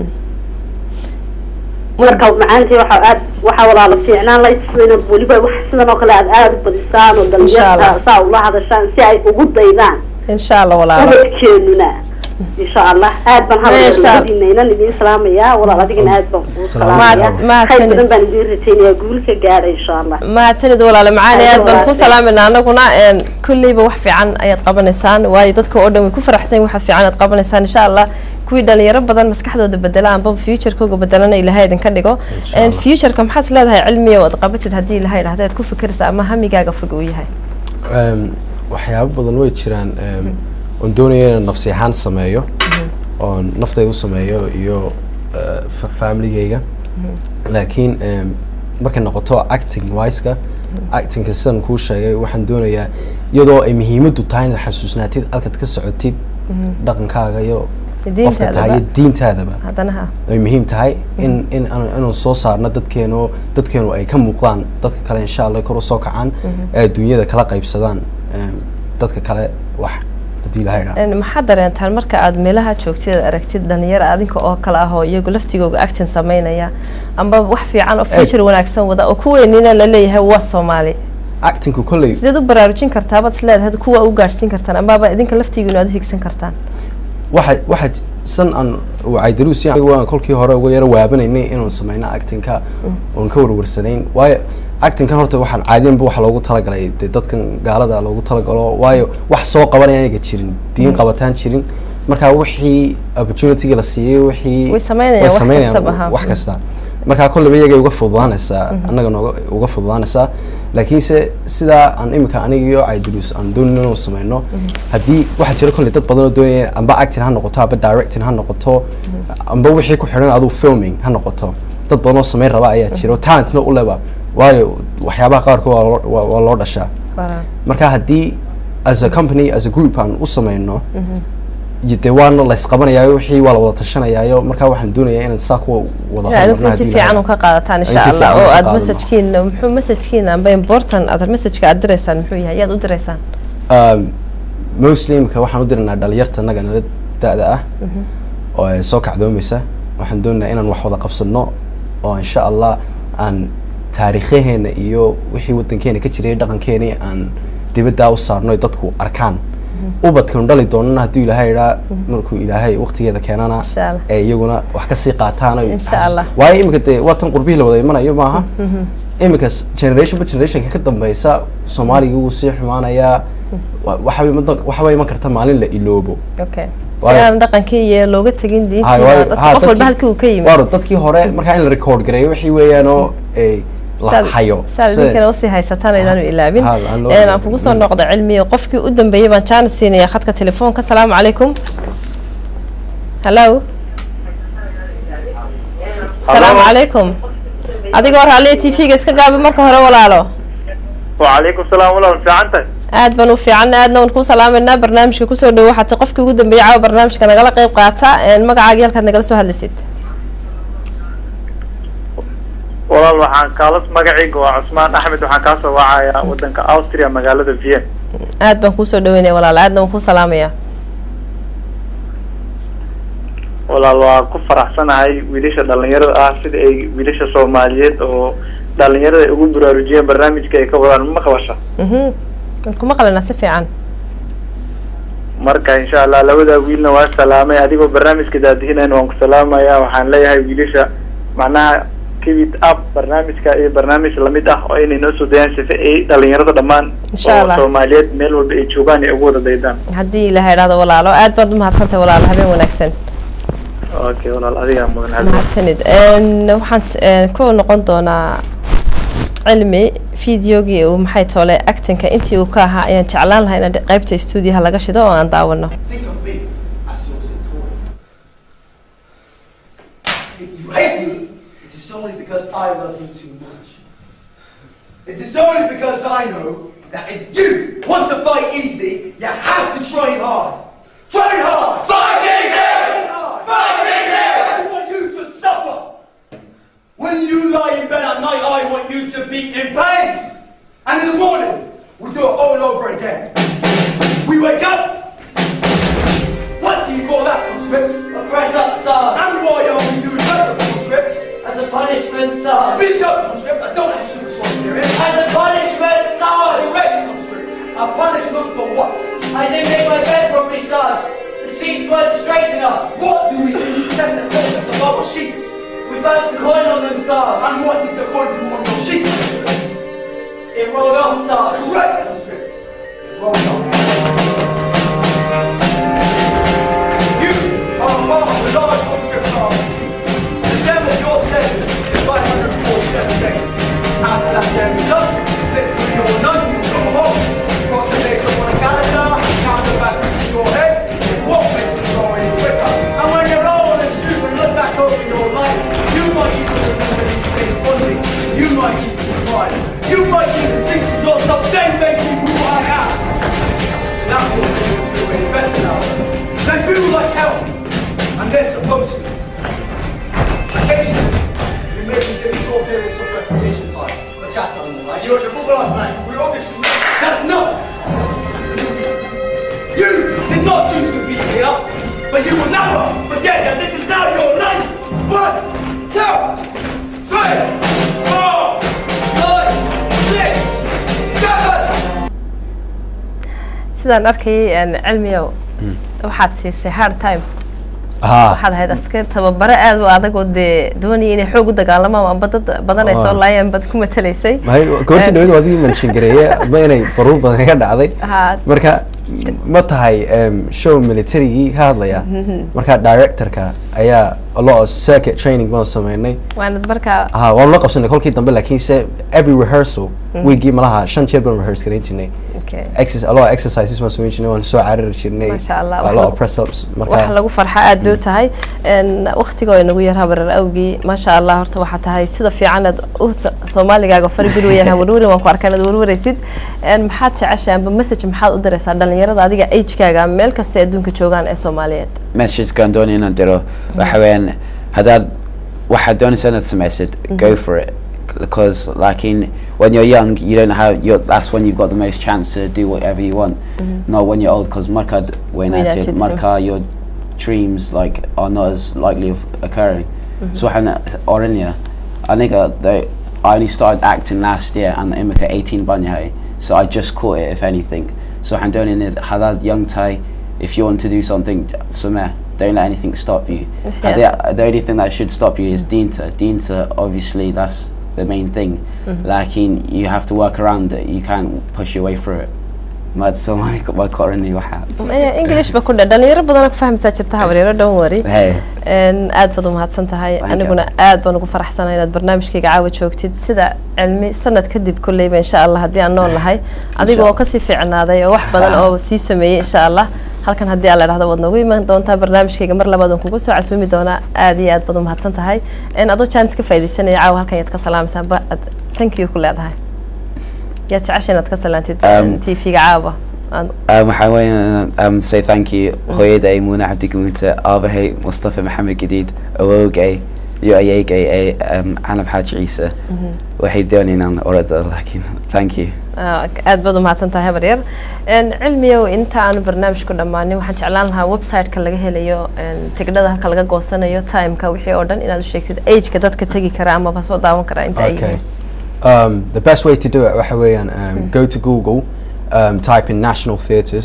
marka macaantii waxa aad waxa walaalo fiicnaan la isina weliba wax sidan oo kale aad aada u badisaan oo Insha Allah. dhalinyarta saa ula hadashaan si ay ugu daydaan insha allah walaalo ubadkeenuna insha allah aad baan Meesha- hadaladiinaynan idin salaamayaa walaal adigana aad baan kuu Salaam salaamaya alaikum. Mahad- khayr mahadsanid. badan baan idin rajaynayaa guul ka gaadha insha allah mahadsanid walaale macaani Aad aad baan ku walaashay. salaamayna anaguna een, kulleyba wax fiican ayaad qabanaysaan waayo dadka oo dhan way ku faraxsan yihiin waxaad fiican aad qabanaysaan insha allah kuwii dhalinyaro badan maskaxdooda bedela anba futurekooga bedelana ilahay idinka dhigo Insha Een, Allah. futureka maxaad is leedahay cilmiga oo aad qabatid haddii ilahay idhahda aad ku fikiraysa ama hamigaaga fog uu yahay Em, waxyaabo badan way jiraan em, oon doonaya inaan nafsi ahaan sameeyo oon naftayda u sameeyo iyo eh, fa- familygayga laakiin em, markay noqoto acting wiseka actingka sidan kuu sheegay waxaan doonayaa iyadoo ay muhiimadu tahay inaad xasuusnaatid halkaad ka socotid dhaqankaaga iyo qofka tahay iyo diintaadaba diintaadaba haddana ha ay muhiim tahay in in aan- inaan soo saarno dadkeenu dadkeenu ay ka muuqdaan dadka kale insha allah kor usoo kacaan ee adduunyada kala qaybsadaan em, dadka kale wax haddii ilahay idhaahdo Een, maxaad dareentaan marka aad meelaha joogtid aad aragtid dhalinyaro adinka oo kale ah oo iyagu laftigooga actin sameynaya amba wax fiican oo future wanaagsan wada oo kuweynina la leeyahay waa soomaali actingku kolley sideed u baraarujin kartaa baad isleedahay kuwa u gaadhsiin kartaan amaba idinka laftigiinu aad u higsan kartaan waxa waxa san aan wacaydaruusi waan kolkii hore uga yaro waabanaynay inaan sameyno actingka oon ka warwarsanayn waayo actingkan horta waxaan caadiyanba waxa loogu talagalay dee dadkan gaalada loogu talagalo waayo wax soo qabanaya ayaga jirin diin qabataan jirin marka wixii opportunity la siiyey wixii Way sameynayaan wax sameynayaan kastaba, ha. wax kasta marka kolleyba iyagay uga fududaanaysaa annaga nooga uga fududaanaysaa laakiinse sidaa aan imika aniga iyo caydaruus aan doonin inuu sameyno haddii waxaa jira kolley dad badan oo doonaya amba acting ha noqoto amba directing ha noqoto amba wixii ku xidhan aduu filming ha noqoto dad badan oo sameyn raba ayaa jira oo talentna u leba waayo waxyaabaha qaarkood waa loo- waa- waa loo dhashaa Baraan. marka haddii as a company as a group aan u sameyno iyo dee waana la isqabanayaayo wixii waa la wada tashanayaayo marka waxaan doonayaa inaan saa kuwa wada inaad horumarno inti haddii fiican la- u ka qaadataan insha Inti allah fiican oo ka aad qaadano. messajkiina muxuu messajkiina amba important aad messajka aad diraysaan muxuu yahay yaad u diraysaan Um, mostly imika waxaan u diraynaa dhalinyarta annaga nala da-da ah oo ay soo kacdoomaysa waxaan doonaynaa inaan wax wada qabsano oo insha allah aan taariikhaheena iyo wixii wadankeena ka jiray dhaqankeeni aan dibaddaa u saarno ay dadku arkaan ubadkanu dhali doonana hadduu ilaahay idhaa markuu ilaahay waqtigeeda keenana Insha Allah. ee iyaguna wax kasii qaataan oo Insha xasuus- Allah. waayo imika dee waa tan qurbihii la wada imanayo maaha imika generation ba generationka ka dambeysa soomaaliga wuu sii xumaanayaa wa- waxaa iman- waxaa iman karta maalin la iloobo okay si Waayo- aan dhaqankii iyo looga tegin Hay, diintii waayo- dadka ha, qof walba dadkii- halkii uu ka yimid waaro dadkii hore markaa in la record gareeyo wixii weeyaan oo ay la Saad- hayo saad Se- idinkana usii haysataan aydaanu ilaabin Ha, aan loo Een, aan ilaabin. kugu soo noqda cilmiga qofkii u dambeeyey baan jaanis siinaya khadka telefoonka asalaamu calaykum hallo asalaamu calaykum adigoo raalliya t v-ga iska gaabi marka hore walaalo وعليكم السلام ورحمة الله fiicantahay aad baan u fiican aadna waan kuu salaameynaa barnaamijka kusoo dhowo waxaad tahay qofkii ugu dambeeyey caawa barnaamijka nagala qayb qaata Een, magacaagii halkaad nagala soo hadlaysid walaal waxaan kaala magacayga waa cusmaan axmed waxaan kaa soo wacayaa wadanka austria magaalada vienna aad baan kuusoo dhaweynaya walaalo aadna waan kuu salaamaya walaal waa ku faraxsanahay wiilasha dhalinyarada ah sida ay wiilasha soomaaliyeed oo dhalinyarada ay ugu baraarujiyeen barnaamijka ay ka wadaan ma qabasha mhm waan kuma qalanaa si fiican marka insha allah labadaa wiilna waa salaamay adigoo barnaamijka daadihinayna waan ku salaamaya waxaan leeyahay wiilasha macnaha keep it up barnaamijka iyo barnaamij lamid ah oo inay noo soo dayaan sifa ay dhalinyarada dhammaan Insha oo Allah. soomaaliyeed meel walba ay joogaan ay ugu wada daydaan haddii ilaha idhahdo walaalo aad baad umahadsantahay walaalo habeen wanaagsan okay walaal adigaa mudan Xasan. mahadsanid Een, waxaan s- een, ku noqon doonaa cilmi fideogii uu maxay toole actinka intii uu ka ahaa ayaan jeclaan lahaa in qaybta stuudiyaha laga shido oo aan daawano Think of me as your centurion. If you hate me, it is only because I love you too much. It is only because I know that if you want to fight easy, you have to train hard. Train hard! Fight easy! Fight easy! I want you to suffer. When you lie in bed at night, I want you to be in pain. And in the morning, we do it all over again. We wake up, what do you call that, conscript? A press up, sir. And why are we doing that, conscript? As a punishment, sir. Speak up, conscript. I don't have super strong hearing. As a punishment, sir. Correct, conscript. A punishment for what? I didn't make my bed properly, Sarge. The sheets weren't straight enough. What do we do to test the thickness of our sheets? We bounced a coin on them, Sarge. And what did the coin do on your sheets? It rolled off, Sarge. Correct, conscript. Roll on. You are part of the large conscript army. The term of your sentence is 547 days. After that term is up, literally or none, you go home. Cross the base up on a calendar, count the back into your head. It won't make you go any quicker. And when you're old and stupid, look back over your life. You might even remember these things fondly. You might even smile. You might even think to yourself, then make me who I am. That will make you feel any better now. They feel like hell, and they're supposed to. Occasionally, you may be given short periods of recreation time. For chat on the line. You watched football last night. We obviously. That's enough! You did not choose to be here, but you will never forget that this is now your life! One, two, three, four, five, six, seven! sidaan arkayay een, cilmiyow waxaad siisay hard time haa waxaad ahayd askar tababaro aad u adag oo dee doonaya inay xoog u dagaalamaan amba dad badan ay soo Waa. laayeen baad ku matalaysay mahay goortii Een, dhawad waadii mention gareeye ma inay baruur badan ka dhacday haa marka ma tahay em, show militarigii ka hadlaya marka directorka ayaa a lot of circuit training baan sameynay waanad markaa ha waan la qabsanay kolkii dambe laakiinse every rehearsal weekii malaha shan jeer baan rehearse gareyn jirnay okay. Exercise- a lot of exercises baan sameyn jirnay waan soo carari jirnay Masha Allah, a wax lot lagu- of press ups wax marka lagu farxa aad bay u tahay waktiga inagu yar habarar awgii maasha allah horta waxaa tahay sida fiican aad u soomaaligaaga fari bir weeyaan hawarwarin waan ku arkaa inaad warwaraysid Een, maxaad jeceshahay amba message maxaad u diraysaa dhalinyarada adiga agekaaga meel kasta ee adduunka joogaan ee soomaaliyeed messagekan doonaya inaan diro waxa weeyaan haddaad waxaad doonaysa inaad samaysid go for it because like in when you're young you don't have you're, that's when you've got the most chance to do whatever you want not when you're old because markaad Weynaatid, weynaatid marka your dreams like are not as likely of occurring so waxaan oranaya aniga the I only started acting last year and imika 18 baan yahay so I just caught it if anything so waxaan doonaya hadaad young tahay if you want to do something sameh don't let anything stop you Yeah. the, the only thing that should stop you is Dinta. Dinta, obviously, that's the main thing. Like, in, you have to work around it. You can't push your way through it. Mad someone waa korani waxa. Eh, english ba ku dhe dhalinyaro badan ku fahmaysaa jirta habaryaro don't worry Hey, Een, aad baad umahadsan tahay Thank you. aniguna aad baan ugu faraxsanahay inaad barnaamijkayga caawa joogtid sida cilmi sanad kadib kolleyba insha allah haddii aan nool nahay adiga oo kasii fiicnaaday oo wax badan oo sii sameeyey insha allah halkan haddii aan la dhahdo waad noogu iman doontaa barnaamijkayga mar labaad aan kugu soo casuumi doonaa aad iyo aad baad umahadsan tahay Een, adoo jaanis ka faaidaysanaya caawa halkan yaad ka salaamaysaa ba ad thank you ku leedahay yaad jecesha inaad ka salaantid Um, t v-ga caawa Aan- um, waxaan weyn um, say thank you hooyaday Muna Abdi Gamuta, aabahay Mustafa Maxamed Gadiid, awoogay iyo ayeegay ee um, Canab Xaaji Ciise. Waxay doonayaan inaan orada laakiin thank you. Ah, aad baad umahadsan tahay habar yar Een, cilmiyow inta aanu barnaamijku dhammaanin waxaan jeclaan lahaa website-ka laga helayo een, tigidhada halka laga goosanayo timeka wixii oo dhan inaad u sheegtid ageka dadka tegi kara amaba soo daawan kara inta ay Okay. yihiin Um, the best way to do it waxa weeyaan um, go to Google, um, type in National Theatres,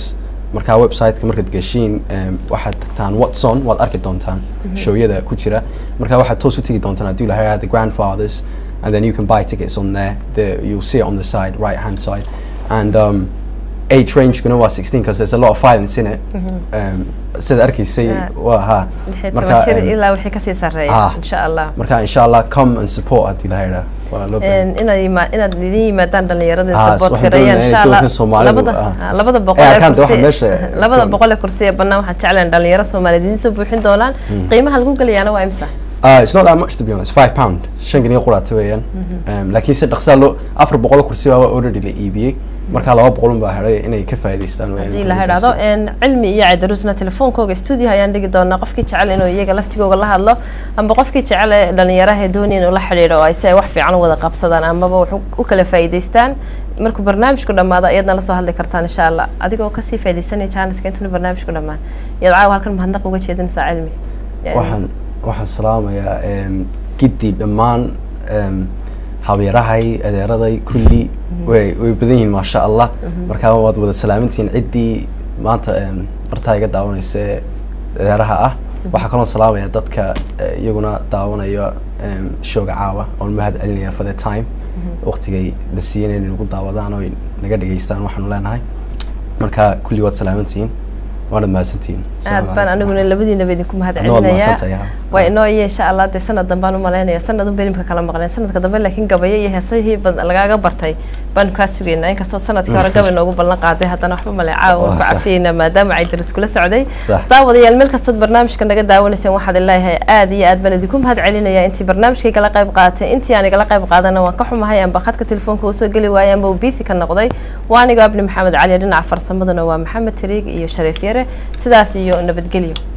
markaa website-ka markaad gashiin em, waxaad tagtaan watson waad arki doontaan showyada ku jira markaa waxaad toos u tegi doontaan haddii lahaa the grandfathers and then you can buy tickets on there the, you'll see it on the side right hand side and um, age rangekuna waa 16 because there's a lot of violence in it um, sida arkaysay Yeah. waa ha lixii marka toban jir em, ilaa wixii kasii sarreeya ah. insha allah marka insha allah come and support haddii la yidhaa waa loo baahan Een, inaad ima- inaad idin yimaadaan dhalinyarada Ah, support waxaan gareeyaan doonayaa insha in allah doorka Soomaalidu, labada ah. ah, labada Eh, boqol ee arkaanta waxa kursi meesha- labada boqol ee kursi ee bannaan waxaan jeclahay dhalinyaro soomaaliyeed idin soo buuxin doonaan qiimaha lagu gelayaana waa imisa Uh, it's not that much to be honest. Five pound. shan geniyo quraata weeyaan. Um, laakiin si dhaqsaa loo afar boqol oo kursi baa already la iibiyey. Marka laba boqol un baa hadhay inay ka faa'iidaystaan weeyaan. haddii la idhaahdo een, cilmi iyo caydaruusna telefoonkooga studio ayaan dhigi doonaa qofkii jecel inuu iyaga laftigooga la hadlo amba qofkii jecel ee dhalinyaraha ee doonaya inuu la xidhiidho oo ay si ay wax fiican u wada qabsadaan amaba wax u- u kala faa'iidaystaan markuu barnaamijku dhammaado iyadna la soo hadli kartaan insha allah adigoo kasii faa'iidaysanaya jaaniska intuuna barnaamijku dhammaan iyaad caawa halkan mahadnaq uga jeedinaysaa cilmi Een, Waxaan waxaan salaamayaa um, giddi dhammaan um, habeerahay adeeraday kulli way way badan yihiin maasha allah markaa waad wada salaamantihiin ciddii maanta um, bartaa iga daawanaysa ee reeraha ah waxaa kaloo salaamaya dadka eh, iyaguna daawanaya um, showga caawa oon mahad celinaya for the time waqtigay la siiyeen inay nagu daawadaan oo ay naga dhageystaan waxaanu leenahay marka kulli waad salaamantihiin waana mahadsantihiin aad Asalaamu baan calaykum. aniguna labadiinaba idinku mahad Adna waad celinayaa mahadsantahay, ha. waa inoo iyo insha allah dee sanad dambaan u malaynaya sanad unba nimka kala maqleen sanadka dambe laakiin gabayo iyo heesahii bad lagaaga bartay baanu kaa sugaynaa inkastoo sanadkii hore gabay noogu ballan qaaday haddana waxba male caawa waan ku Waa sax. cafiyeynaa maadaama caydar iskula socday Sax. daawadayaal meel kastood barnaamijka naga daawanayseen waxaad leeyahay aad iyo aad baan idinku mahad celinaya intii barnaamijkay kala qayb qaadatay intii aan igala qayb qaadana waan ka xumahay amba khadka telefoonka usoo geli waayay amba uu biisi ka noqday waa anigo abni maxamed cali dhinaca farsamadana waa maxamed tariig iyo shariif yare sidaas iyo nabadgelyo